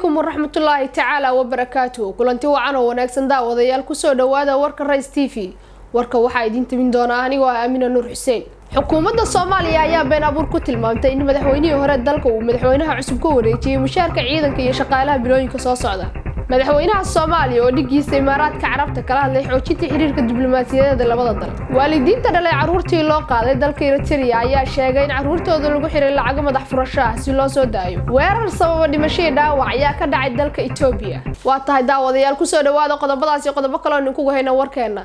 calaykum waraxmatullaahi tacaala wabarakaatu kulanti wacan oo wanaagsan daawadayaal kusoo dhawaada warka rays t v warka waxaa idiin timin doonaa anigoo ah aamina nuur xuseen xukuumadda soomaaliya ayaa been abuur ku tilmaamtay in madaxweynihii hore dalka uu madaxweynaha cusub ka wareejiyey mushaarka ciidanka iyo shaqaalaha bilooyinka soo socda madaxweynaha soomaaliya oo dhigiisa imaaraadka carabta kala hadlay xoojinta xiriirka diblomaasiyadeeda labada dal waalidiinta dhalay carruurtii loo qaaday dalka eriteria ayaa sheegay in carruurtooda lagu xiray lacago madax furasho ah si loo soo daayo weerar sababa dhimashadii dhaawac ayaa ka dhacay dalka etoobiya waa tahay daawadayaal kusoo dhawaada qodobadaas iyo qodobo kaloo ninkugu hayna warkeena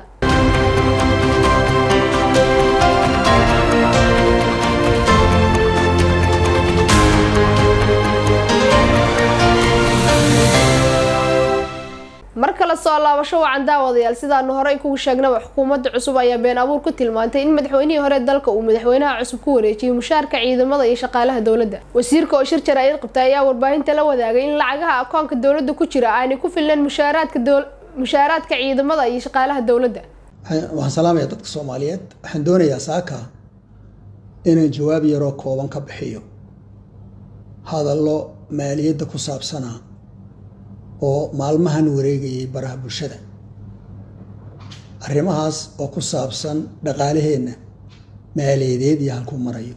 mar kale soo laabasho wacan daawadayaal sidaanu horey kugu sheegnaba xukuumadda cusub ayaa been abuur ku tilmaantay in madaxweynihii hore dalka uu madaxweynaha cusub ku wareejiyey mushaarka ciidamada iyo shaqaalaha dowladda wasiirka oo shir jaraa'id qabtay ayaa warbaahinta la wadaagay in lacagaha akoonka dowladda ku jira aanay ku filnayn mushaaraadka mushaaraadka ciidamada iyo shaqaalaha dowladda waxaan salaamayaa dadka soomaaliyeed waxaan doonayaa saaka inaan jawaab yaroo kooban ka bixiyo hadallo maaliyadda ku saabsanaa oo maalmahan wareegayay baraha bulshada arrimahaas oo ku saabsan dhaqaalaheenna maaliyadeed iyo halkuu marayo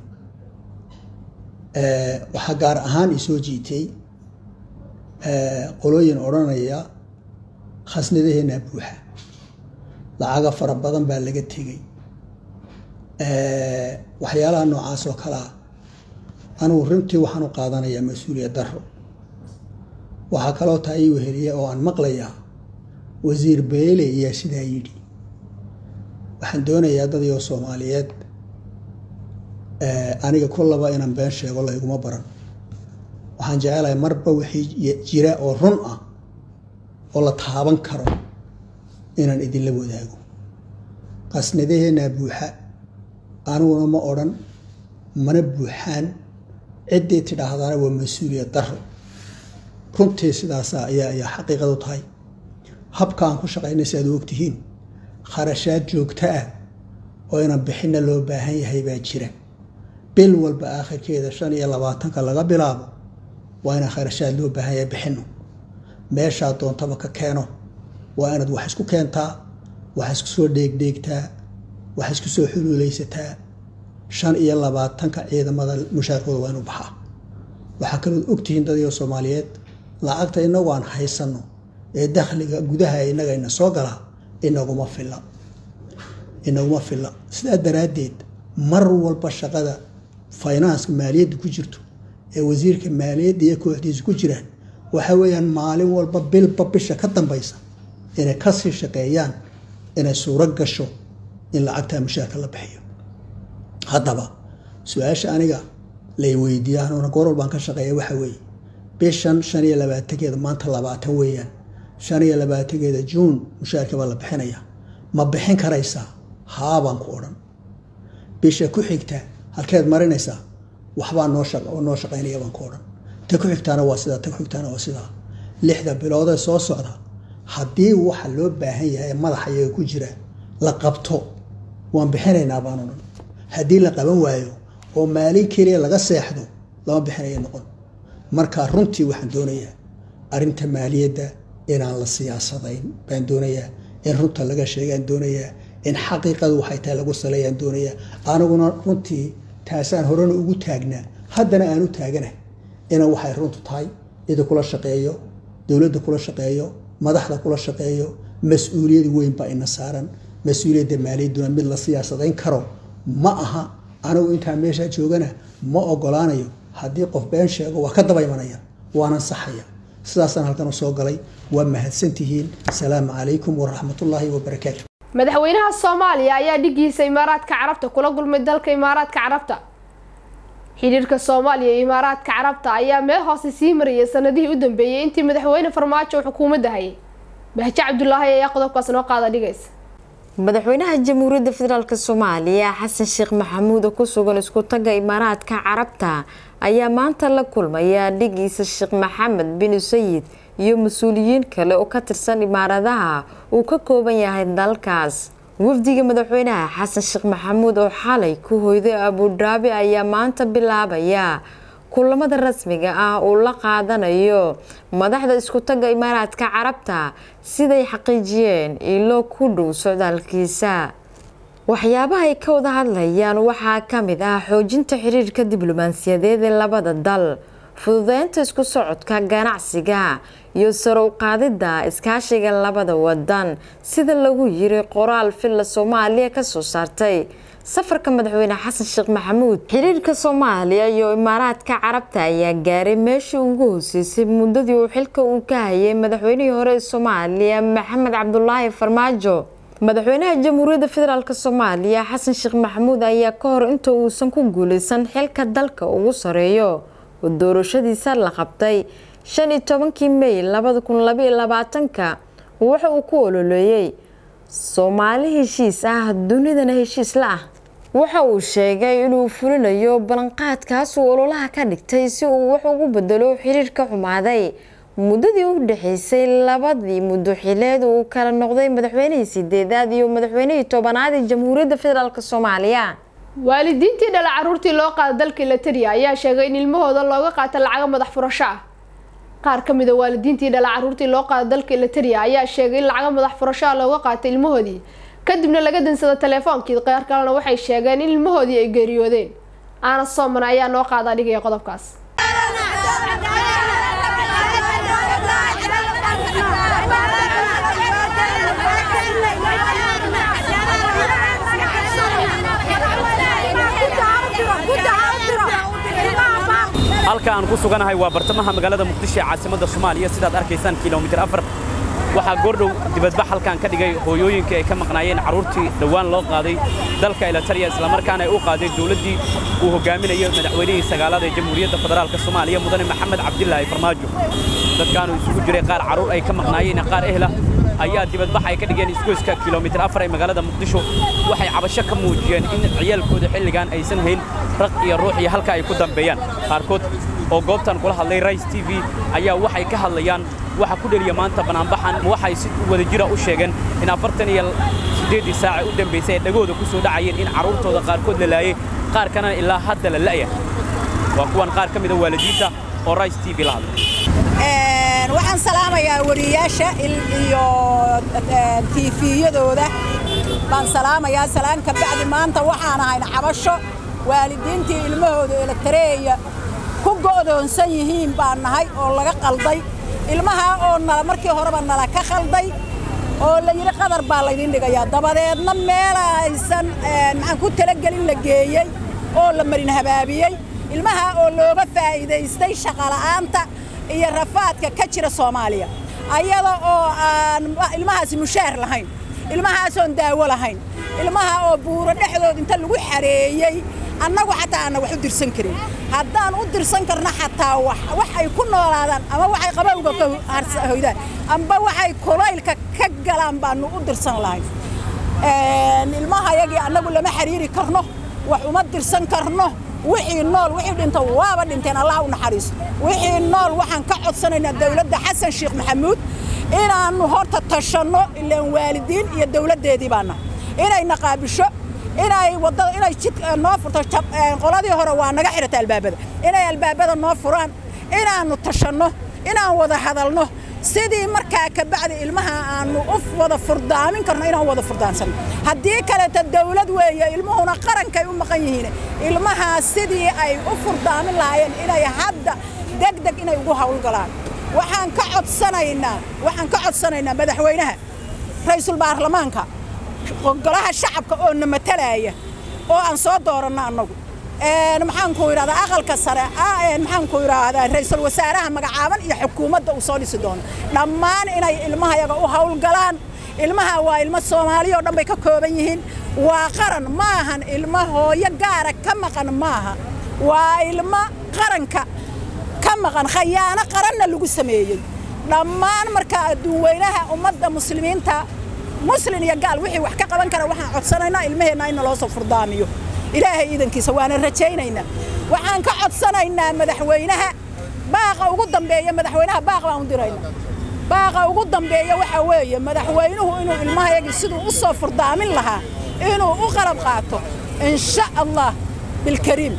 waxaa gaar ahaan isoo jiitay qolooyin odhanaya khasnadaheennaa buuxa lacaga fara badan baa laga tegay waxyaalaha noocaas oo kale ah anugu runtii waxaan u qaadanayaa mas-uuliyad daro waxaa kaloo taa ii weheliya oo aan maqlayaa wasiir beele ayaa sidaa yidhi waxaan doonayaa dadii soomaaliyeed aniga kullaba inaan been sheego layguma baran waxaan jecelahay marba wixii jira oo run ah oo la taaban karo inaan idinla wadaago qasnadaheennaa buuxa aniguna ma odhan mana buuxaan ciddii tidhaahdaana waa mas-uuliyad daro runtii sidaasa ayaa ayaa xaqiiqadu tahay habka aan ku shaqaynay si aad u ogtihiin kharashaad joogto ah oo inaan bixinna loo baahan yahay baa jira bil walba aakhirkeeda shan iyo labaatanka laga bilaabo waa inaan kharashaad loo baahan yahay bixinno meeshaa doontaba ka keeno waa inaad wax isku keentaa wax isku soo dheegdheegtaa wax isku soo xuluulaysataa shan iyo labaatanka ciidamada mushaarkooda waa inu baxaa waxaa kalood ogtihiin dadii soomaaliyeed lacagta inagu aan haysanno ee dakhliga gudaha innaga ina soo galaa inaguma filla inaguma filla sidaa daraaddeed mar walba shaqada faynanska maaliyadda ku jirto ee wasiirka maaliyadda iyo kooxdiisa ku jiraan waxa weeyaan maalin walba bilba bisha ka dambaysa inay kasii shaqeeyaan inay suuro gasho in lacagtaa mushaarka la bixiyo haddaba su-aasha aniga lay weydiiya anuuna goor walbaan ka shaqeeya waxa weeye bishan shan iyo labaatankeeda maanta labaatan weeyaan shan iyo labaatankeeda juun mushaarka baa la bixinaya ma bixin karaysaa haabaan ku odhan bisha ku xigta halkeed marinaysaa waxbaa noo noo shaqaynaya baan ku odhan ta ku xigtaana waa sidaa ta ku xigtaana waa sidaa lixda biloodee soo socda haddii waxa loo baahan yahay madaxa iyaga ku jira la qabto waan bixinaynaa baan odhan haddii la qaban waayo oo maalin keliya laga seexdo lama bixinaya noqon marka runtii waxaan doonayaa arrinta maaliyadda inaan la siyaasadayn baan doonayaa in runta laga sheegaan doonayaa in xaqiiqadu waxay tahay lagu saleeyaan doonayaa aniguna runtii taasaan horena ugu taagnaa haddana aan u taagana ina waxay runtu tahay cida kula shaqeeyo dowladda kula shaqeeyo madaxda kula shaqeeyo mas-uuliyad weyn baa ina saaran mas-uuliyadda maaliyadduna mid la siyaasadayn karo ma aha anigu intaa meeshaa joogana ma ogolaanayo haddii qof been sheego waa ka daba imanaya waanan saxaya sidaasaan halkan u soo galay waa mahadsantihiin asalaamu calaykum waraxmatullaahi wabarakaatu madaxweynaha soomaaliya ayaa dhigiisa imaaraadka carabta kula gulmay dalka imaaraadka carabta xidhiirka soomaaliya iyo imaaraadka carabta ayaa meel hoose sii mariyay sanadihii u dambeeyey intii madaxweyne farmaajo uu xukuumadda hayay bahje cabdulaahi ayaa qodobkaas noo qaada dhigaysa madaxweynaha jamhuuriyadda federaalk soomaaliya xasan sheekh maxamuud oo ku sugan isku tagga imaaraadka carabta ayaa maanta la kulmaya dhigiisa sheekh maxamed bin sayid iyo mas-uuliyiin kale oo ka tirsan imaaradaha uu ka kooban yahay dalkaas wafdiga madaxweynaha xasan sheekh maxamuud oo xalay ku hoyday abudhaabi ayaa maanta bilaabaya kulamada rasmiga ah uu la qaadanayo madaxda isku tagga imaaraadka carabta siday xaqiijiyeen ilo ku dhow socdaalkiisa waxyaabaha ay ka wada hadlayaan waxaa ka mid ah xoojinta xiriirka diblomaasiyadeed ee labada dal fududeynta isku socodka ganacsiga iyo sare u qaadidda iskaashiga labada wadan sida lagu yiri qoraal filla soomaaliya kasoo saartay safarka madaxweyne xasan sheekh maxamuud xiriirka soomaaliya iyo imaaraadka carabta ayaa gaaray meeshii ugu hooseysay muddadii uu xilka uu ka hayay madaxweynihii hore ee soomaaliya maxamed cabdulaahi farmaajo madaxweynaha jamhuuriyadda federaalk soomaaliya xasan sheekh maxamuud ayaa ka hor inta uusan ku guuleysan xilka dalka ugu sareeyo oo doorashadiisa la qabtay shan iyo tobankii mey labada kun labaiyo labaatanka waxa uu ku ololeeyey soomaali heshiis ah dunidana heshiis la ah waxa uu sheegay inuu fulinayo ballanqaadkaas uu ololaha ka dhigtay si uu wax ugu bedelo xiriirka xumaaday muddadii u dhexeysay labadii muddo xileed uu kala noqday madaxweynihii sideedaad iyo madaxweynihii tobanaad ee jamhuuriyadda federaalk soomaaliya waalidiintii dhala caruurtii loo qaada dalka latariya ayaa sheegay in ilmahooda looga qaata lacago madax furasho ah qaar ka mida waalidiintii dhala caruurtii loo qaada dalka latariya ayaa sheegay in lacago madax furasho ah looga qaatay ilmahoodii kadibna laga dansada teleefoonkii qaar kalena waxay sheegeen in ilmahoodii ay geeriyoodeen aana sooman ayaa noo qaada dhigaya qodobkaas halka aan ku suganahay waa bartamaha magaalada muqdisho ee caasimadda soomaaliya sidaad arkaysaan kilomitir afar waxaa goordhow dibadbax halkan ka dhigay hooyooyinka ay ka maqnaayeen carruurtii dhowaan loo qaaday dalka elatariya islamarkaana ay u qaadeen dowladdii uu hogaaminayo madaxweynihii sagaalaad ee jamhuuriyadda federaalk soomaaliya mudane maxamed cabdilaahi farmaajo dadkaanu isugu jiray qaar carruur ay ka maqnaayeen qaar ehla ayaa dibadbax ay ka dhigeen isgoyska kilomitir afar ee magaalada muqdisho waxay cabasho ka muujiyeen in ciyaalkooda xilligan aysan hayn raq iyo ruux iyo halka ay ku dambeeyaan qaarkood oo goobtan kula hadlay rais t v ayaa waxay ka hadlayaan waxa ku dheliya maanta banaanbaxan waxay si wadajira u sheegeen in afartan iyo siddeeddii saace u dambaysay ay dhagooda ku soo dhacayeen in carruurtooda qaarkood la laayay qaar kalena ilaa hadda la la'ya waa kuwan qaar ka mida waalidiinta oo rais t v la hadlay waxaan salaamayaa wariyaasha iyo tiifiyadooda baan salaamayaa salaan ka bacdi maanta waxaan ahayn cabasho waalidiintii ilmahooda eletareeya ku go'doonsan yihiin baan nahay oo laga qalday ilmaha oo nala markii horeba nala ka qalday oo la yidhi qadar baa laydin dhigayaa dabadeedna meela aysan maxaan ku talagelin la geeyey oo la marin habaabiyey ilmaha oo looga faa'iidaystay shaqola'aanta iyo rafaadka ka jira soomaaliya ayada oo aan ilmahaasi mushaar lahayn ilmahaasoon daawo lahayn ilmaha oo buuro dhexdood inta lagu xareeyey annagu xataa aanna wax u dirsan karin haddaan u dirsan karno xataa wax ay ku noolaadaan ama waxay qabowga ka hoydaan amba waxay kulaylka ka galaan baanu u dirsan lahayn ilmahayagii annagu lama xiriiri karno wax uma dirsan karno wixii nool wixii dhinta waaba dhinteen allah u naxariiso wixii nool waxaan ka codsanaynaa dawladda xasan sheekh maxamuud inaannu horta tashanno ilaan waalidiin iyo dawladdeedii baana inayna qaabisho inay wadada inay jid noo furto qoladii hore waa naga xirata albaabada inay albaabada noo furaan inaannu tashanno inaan wada hadalno sidii markaa ka bacdi ilmaha aanu u wada furdaamin karno inaan wada furdaansano haddii kaleeta dawlad weeye ilmuhuna qarankay u maqan yihiin ilmahaa sidii ay u furdaamin lahaayeen inay hadda deg deg inay ugu hawlgalaan waxaan ka codsanaynaa waxaan ka codsanaynaa madaxweynaha ra-iisul baarlamaanka golaha shacabka oo na matalaya oo aan soo dooranno annagu maxaanku idhahdaa aqalka sare maxaanku idhaahdaa ra-iisul wasaaraha magacaaban iyo xukuumadda uu soo dhisi doono dhammaan inay ilmahayaga u hawlgalaan ilmaha waa ilmo soomaaliya oo dhan bay ka kooban yihiin waa qaran maahan ilmo hooyo gaara ka maqan maaha waa ilmo qaranka ka maqan khayaano qaranna lagu sameeyey dhammaan markaa adduun weynaha ummadda muslimiinta muslin iyo gaal wixii wax ka qaban kara waxaan codsanaynaa ilmaheenna in naloo soo furdaamiyo ilaahay iidankiisa waana rajaynaynaa waxaan ka codsanaynaa madaxweynaha baaqa ugu dambeeya madaxweynaha baaq baan u diraynaa baaqa ugu dambeeya waxaa weeye madaxweynuhu inuu ilmahayagii siduu u soo furdaamin lahaa inuu u qalab qaato insha allah bilkariim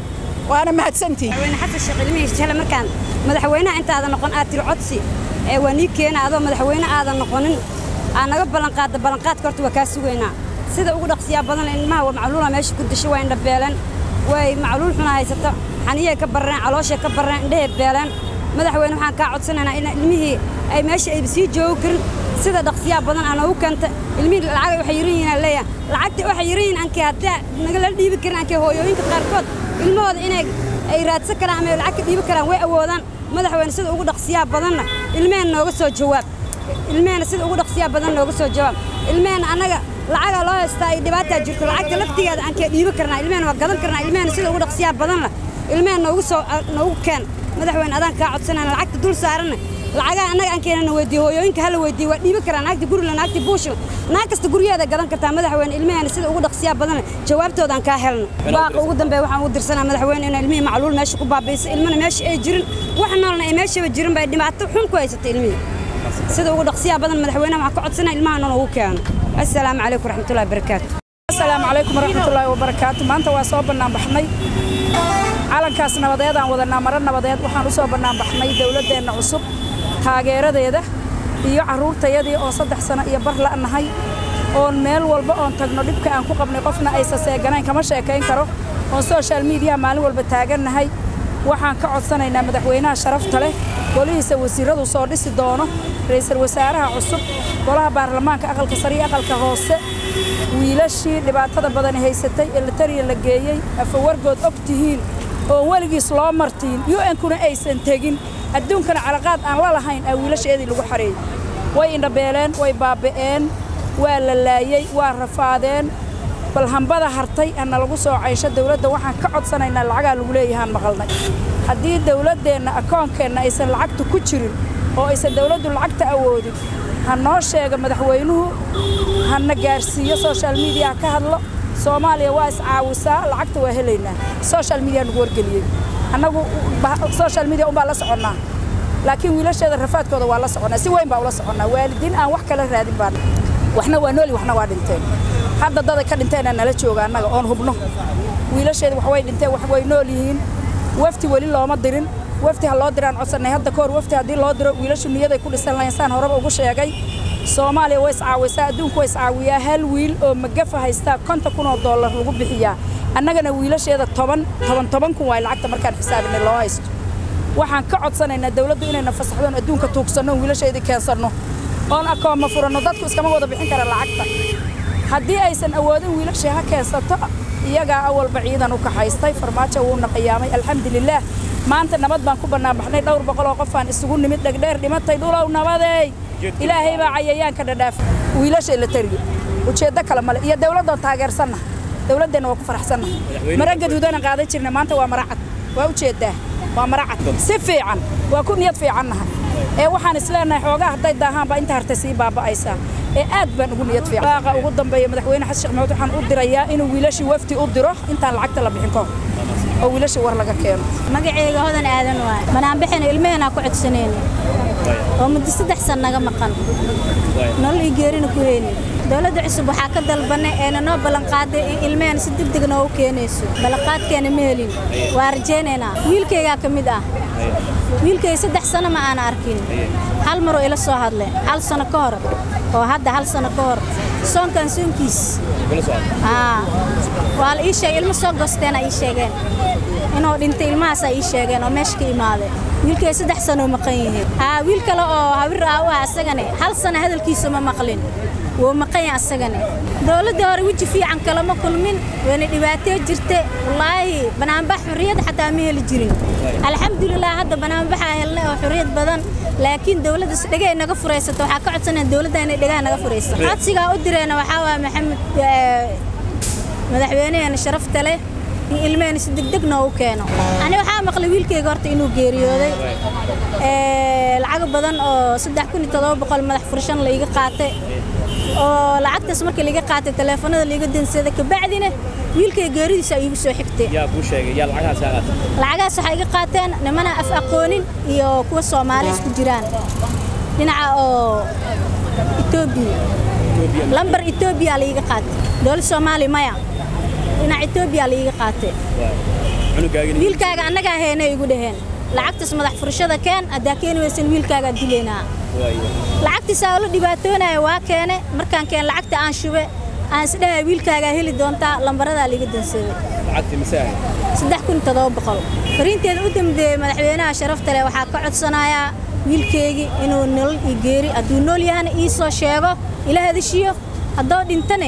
waana mahadsantihin madaxweyne xasan sheekh ilmihiis jale markaan madaxweynaha intaadan noqon aad tiri codsi ee waa nii keena adoo madaxweyne aadan noqonin aa naga ballanqaadda ballanqaadka horta waa kaa sugaynaa sida ugu dhaqsiyaa badan ilmaha waa macluula meesha ku dishay waa indhabeeleen way macluul xuna haysato xaniyay ka barreen calooshay ka barreen indhahay beeleen madaxweyne waxaan kaa codsanaynaa in ilmihii ay meesha ay sii joogi karin sida dhaqsiyaa badan aa noogu keenta ilmihii lacagay waxay yiran yihiin aan leeyahay lacagta waxay yiran yihiin ankee haddii nagala dhiibi karin ankee hooyooyinka qaarkood ilmahooda inay ay raadsan karaan ama ay lacag ka dhiibi karaan way awoodaan madaxweyne sida ugu dhaqsiyaa badanna ilmeheen nooga soo jawaab ilmehena sida ugu dhaqsiyaa badan nooga soo jawaab ilmehena annaga lacagaa loo haystaa ay dhibaataa jirto lacagta laftigeeda aan kee dhiibi karnaa ilmehena waa gadan karnaa ilmehena sida ugu dhaqsiyaa badanna ilmehena noogu soo noogu keen madaxweyne adaan kaa codsanayna lacagta dul saaranna lacagaha annaga aan keenana weydiiyo hooyooyinka hala weydiiyo waa dhiibi karaa naagta gurila naagta buushila naag kasta guryaheeda gadan kartaa madaxweyne ilmehena sida ugu dhaqsiyaa badanna jawaabtoodaan kaa helno baaqa ugu dambeeya waxaan ugu dirsanaa madaxweyne in ilmihii macluul meesha ku baabiisa ilmana meesha ay jirin wax noolna ay meeshaba jirin bay dhibaato xun ku haysata ilmihii sida ugu dhaqsiyaa badan madaxweynaha waxaan ka codsanaa ilmaha noon ugu keeno assalaamu calaykum waraxmatullahi wabarakaatu asalaamu calaykum waraxmatullaahi wabarakaatu maanta waa soo bannaan baxnay calankaas nabadeedaan wadanaa maro nabadeed waxaan u soo bannaan baxnay dowladdeenna cusub taageeradeeda iyo carruurtayadii oo saddex sano iyo bar la'nahay oon meel walba oon tagno dhibka aan ku qabnay qofna aysa seeganayn kama sheekayn karo oon social mediaha maalin walba taagannahay waxaan ka codsanaynaa madaxweynaha sharafta leh golihiisa wasiiradu soo dhisi doono ra'iisul wasaaraha cusub golaha baarlamaanka aqalka sare iyo aqalka hoose wiilashii dhibaatada badani haysatay ee latariya la geeyey afawargood og tihiin oon weligiis loo martiin un-kuna aysan tegin adduunkana calaqaad aan la lahayn aa wiilasheedii lagu xareeyey way indhabeeleen way baaba'een waa la laayey waa rafaadeen bal hambada hartay ana lagu soo caysho dawladda waxaan ka codsanaynaa lacagaa lagu leeyahaan maqalnay haddii dawladdeenna akoonkeenna aysan lacagta ku jirin oo aysan dawladdu lacagta awoodin ha noo sheega madaxweynuhu hana gaarsiiyo social mediaha ka hadlo soomaaliya waa iscaawisaa lacagta waa helaynaa social media nagu wargeliyey annagu social media unbaa la soconnaa laakiin wiilasheeda rafaadkooda waa la soconnaa si weyn baa ula soconnaa waalidiin aan wax kala raadin baan waxna waa nooli waxna waa dhinteen hadda dada ka dhinteenaa nala jooga annaga oon hubno wiilasheeda wax way dhinteen wax way nool yihiin wafti weli looma dirin wafti ha loo diraan codsannay hadda kahor wafti haddii loo diro wiilashu niyaday ku dhisan lahayn saan horeba ugu sheegay soomaaliya way iscaawisaa adduunku way iscaawiyaa hal wiil oo magafa haystaa konton kun oo dollar lagu bixiyaa annagana wiilasheeda toban toban toban kun waay lacagta markaan xisaabinay loo haysto waxaan ka codsanaynaa dawladdu inayna fasaxdoon adduunka tuugsanno wiilasheedii keensanno oon akooma furanno dadku iskama wada bixin kara lacagta haddii aysan awoodin wiilashii ha keensato iyagaa awalba ciidan u kaxaystay farmaajo wuuna qiyaamay alxamdulilaah maanta nabad baan ku bannaan baxnay dhowr boqol oo qofaan isugu nimid dhegdheer dhimatay dhulow nabadeey ilaahay baa cayayaanka dhadhaaf wiilashay la tariyo ujeeddo kale male iyo dawladdoon taageersanna dawladdeenna waa ku faraxsannahay mara gaduudana qaadan jirna maanta waa mara cad waa ujeeddaa waa mara cad si fiican waa ku niyad fiicannahay ee waxaan isleenahay xoogaa hadday daahaanba inta hartay sii baaba'aysaa ee aad baan ugu niyad fiican baaqa ugu dambeeya madaxweyne xasan sheekh maxamuud waxaan u dirayaa inuu wiilashii wafti u diro intaan lacagta la bixin kahor oo wiilashii war laga keeno magacayga hodan aadan waay banaanbixina ilmaheenaa ku codsanayna oo muddo saddex san naga maqan nolol ii geerina ku heynin dowladda cusub waxaa ka dalbanay eena noo ballanqaaday in ilmaheen si degdeg noogu keenayso ballanqaadkeena ma helin waa rajaynaynaa wiilkaygaa ka mid ah wiilkay saddex sano ma aana arkin hal maroo ila soo hadle hal sano ka hor oo hadda hal sano ka hor soonkan soonkiis waa la ii sheegay ilmo soo goosteena ii sheegeen inuu dhintay ilmahaasaa ii sheegeen oo meesha ka imaadeen wiilkay saddex sanoo maqan yihiin haa wiil kale oo hawir ah u ah asagane hal sano hadalkiisa ma maqlin wuu maqan yahay asagane dowladda hore weji fiican kalama kulmin wayna dhibaatee jirte wallaahi banaanbax xurriyad xataa ma heli jirin alxamdulilah hadda banaanbaxaa helnay oo xurriyad badan laakiin dowladda dhegay naga furaysato waxaa ka codsanaya dowladda inay dhegaha naga furayso codsigaa u direena waxaa waaya maxamed madaxweynaheena sharafta leh in ilmaheen si degdeg noogu keeno ani waxaa maqlay wiilkayga horta inuu geeriyooday lacag badan oo saddex kun iyo todoba boqol madax furshan laiga qaatay oo lacagtaas markii laiga qaatay taleefanada laiga dansaday kabacdina wiilkay geeridiisa iigu soo xigtay yaa kuu sheegay yaa lacagahaas kaa qaatay lacagahaas waxay iga qaateen nimana af aqoonin iyo kuwa soomaali isku jiraan dhinaca oo etoobiya lambar etoobiya laiga qaatay dowlad soomaali maya dhinaca etoobiya laiga qaatay wiilkaaga annagaa heenay igu dhaheen lacagtaas madax furashada keen haddaa keeni weysan wiilkaagaa dilaynaa lacagtiisaa la dhibaatoonaya waa keene markaan keen lacagta aan shube aan isdhahay wiilkaagaa heli doontaa lambaradaa liiga dansaday saddex kun todoba boqol fariinteeda u dambeeyey madaxweynaha sharafta leh waxaa ka codsanayaa wiilkaygii inuu nolol ii geeri hadduu nool yahana ii soo sheego ila hadashiyo haddoo dhintane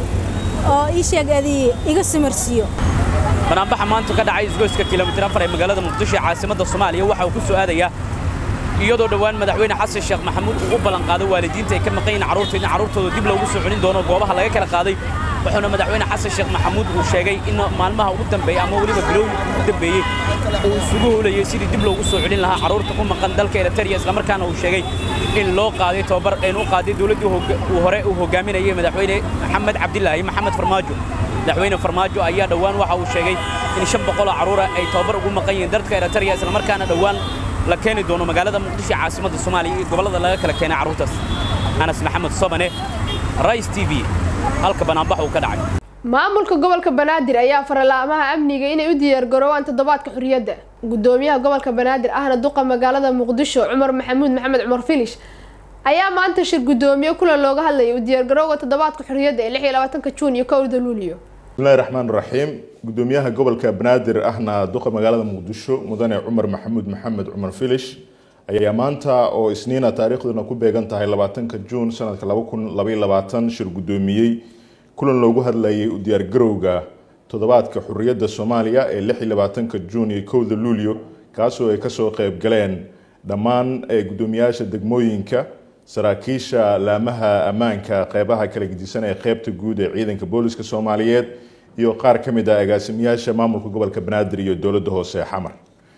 oo ii sheeg adii iga samarsiiyo banaanbaxa maanta ka dhacay isgoyska kilomitir afar ee magaalada muqdisho ee caasimadda soomaaliya waxa uu ku soo aadayaa iyadoo dhowaan madaxweyne xasan sheekh maxamuud uu u ballanqaaday waalidiinta ay ka maqan yihiin carruurta in carruurtooda dib loogu soo celin doono goobaha laga kala qaaday wuxuuna madaxweyne xasan sheekh maxamuud uu sheegay in maalmaha ugu dambeeya ama weliba bilowga ugu dambeeyey uu isugu howlayay sidii dib loogu soo celin lahaa carruurta ku maqan dalka eritrea islamarkaana uu sheegay in loo qaaday tababar een u qaaday dowladdii uu hore uu hogaaminayay madaxweyne maxamed cabdilaahi maxamed farmaajo madaxweyne farmaajo ayaa dhowaan waxa uu sheegay in shan boqoloo carruura ay tababar ugu maqan yihiin dalka eritrea islamarkaana dhowaan la keeni doono magaalada muqdisho ee caasimadda soomaaliya iyo gobollada laga kala keenay carruurtaas anas maxamed sobane rais t v halka banaanbax uu ka dhacay maamulka gobolka banaadir ayaa faralaamaha amniga inay u diyaargaroobaan toddobaadka xurriyadda gudoomiyaha gobolka banaadir ahna duqa magaalada muqdisho cumar maxamuud maxamed cumar filish ayaa maanta shir gudoomiye kulan looga hadlayay u diyaargarowga toddobaadka xurriyadda ee lix iyo labaatanka juun iyo kowda luuliyo bismillahi raxmaan raxiim gudoomiyaha gobolka banaadir ahna duqa magaalada muqdisho mudane cumar maxamuud maxamed cumar filish ayaa maanta oo isniina taariikhduna ku beegan tahay labaatanka juun sanadka laba kun labaiyo labaatan shir gudoomiyey kulan loogu hadlayay u diyaargarowga toddobaadka xurriyadda soomaaliya ee lix iyo labaatanka juun iyo kowda luulyo kaasoo ay kasoo qeyb galeen dhammaan gudoomiyaasha degmooyinka saraakiisha laamaha ammaanka qeybaha kala gedisan ee qeybta guud ee ciidanka booliska soomaaliyeed iyo qaar ka mid ah agaasimayaasha maamulka gobolka banaadir iyo dowladda hoose ee xamar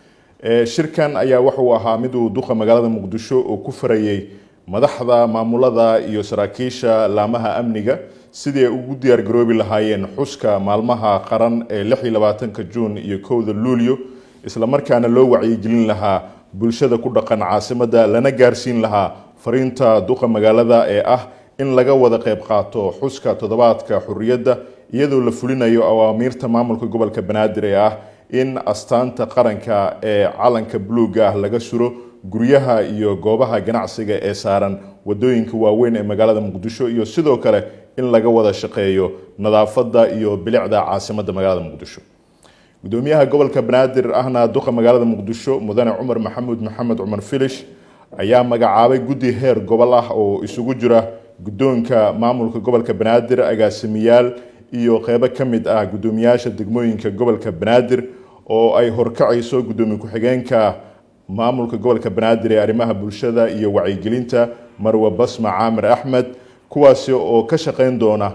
shirkan ayaa wuxuu ahaa mid uu duqa magaalada muqdisho oo ku farayay madaxda maamulada iyo saraakiisha laamaha amniga sidii ay ugu diyaargaroobi lahaayeen xuska maalmaha qaran ee lix iyo labaatanka juun iyo kowda luulyo islamarkaana loo wacyigelin lahaa bulshada ku dhaqan caasimadda lana gaarsiin lahaa fariinta duqa magaalada ee ah in laga wada qayb qaato xuska toddobaadka xurriyadda iyadoo la fulinayo awaamiirta maamulka gobolka banaadir ee ah in astaanta qaranka ee calanka buluuga ah laga suro guryaha iyo goobaha ganacsiga ee saaran wadooyinka waaweyn ee magaalada muqdisho iyo sidoo kale in laga wada shaqeeyo nadaafadda iyo bilicda caasimadda magaalada muqdisho gudoomiyaha gobolka banaadir ahna duqa magaalada muqdisho mudane cumar maxamuud maxamed cumar filish ayaa magacaabay guddi heer gobol ah oo isugu jira guddoonka maamulka gobolka banaadir agaasimiyaal iyo qeybo ka mid ah guddoomiyaasha degmooyinka gobolka banaadir oo ay horkacayso guddoomiye ku-xigeenka maamulka gobolka banaadir ee arrimaha bulshada iyo wacyigelinta marwe basma caamir axmed kuwaasi oo ka shaqeyn doona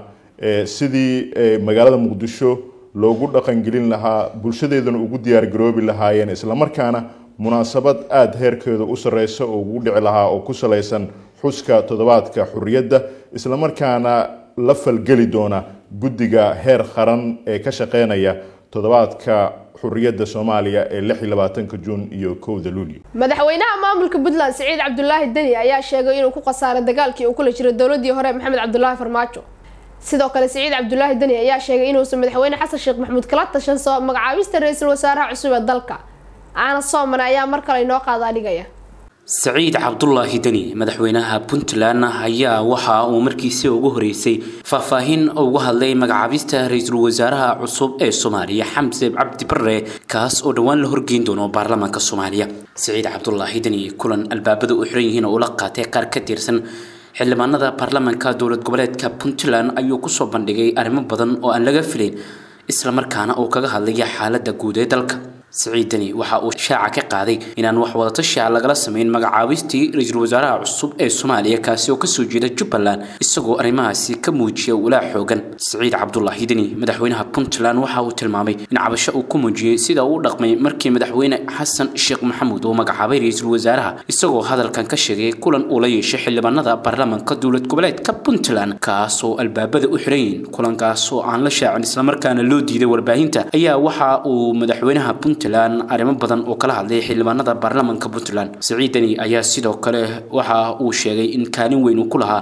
sidii magaalada muqdisho loogu dhaqangelin lahaa bulshadeedana ugu diyaargaroobi lahaayeen islamarkaana munaasabad aada heerkeeda u sareysa oo ugu dhici lahaa oo ku salaysan xuska toddobaadka xurriyadda islamarkaana la falgeli doona guddiga heer qaran ee ka shaqeynaya toddobaadka xurriyadda soomaaliya ee lix iyo labaatanka juun iyo kowda luulyo madaxweynaha maamulka puntland siciid cabdulaahi deni ayaa sheegay inuu ku khasaaray dagaalkii uu kula jiray dowladii hore maxamed cabdulaahi farmaajo sidoo kale siciid cabdulaahi deni ayaa sheegay inuusan madaxweyne xasan sheekh maxamuud kala tashan soo magacaabista ra-iisul wasaaraha cusub ee dalka aana soomane ayaa mar kale inoo qaadaa dhigaya saciid cabdulaahi deni madaxweynaha puntland ayaa waxa uu markiisii ugu horeysay faahfaahin uga hadlay magacaabista ra-iisul wasaaraha cusub ee soomaaliya xamse cabdi bare kaas oo dhowaan la horgeyn doono baarlamaanka soomaaliya saciid cabdulaahi deni kulan albaabada u xiran yihiin oo ula qaatay qaar ka tirsan xildhibaanada baarlamaanka dowlad goboleedka puntland ayuu kusoo bandhigay arrimo badan oo aan laga filayn islamarkaana uu kaga hadlaya xaalada guud ee dalka siciid deni waxa uu shaaca ka qaaday inaan wax wadatashica lagala sameyn magacaabistii ra-iisul wasaaraha cusub ee soomaaliya kaasi oo kasoo jeeda jubbaland isagoo arrimahaasi ka muujiya walaa xoogan siciid cabdulaahi deni madaxweynaha puntland waxa uu tilmaamay in cabasho uu ku muujiyey sida uu u dhaqmay markii madaxweyne xasan sheekh maxamuud uu magacaabay ra-iisul wasaaraha isagoo hadalkan ka sheegay kulan uu la yeeshay xildhibaanada baarlamaanka dowlad goboleedka puntland kaasoo albaabada u xiran yihiin kulankaas oo aan la shaacin islamarkaana loo diiday warbaahinta ayaa waxa uu madaxweynaha puntland arrimo badan oo kala hadlay xildhibaanada baarlamaanka puntland siciid deni ayaa sidoo kale waxa uu sheegay in kaalin weyn uu ku lahaa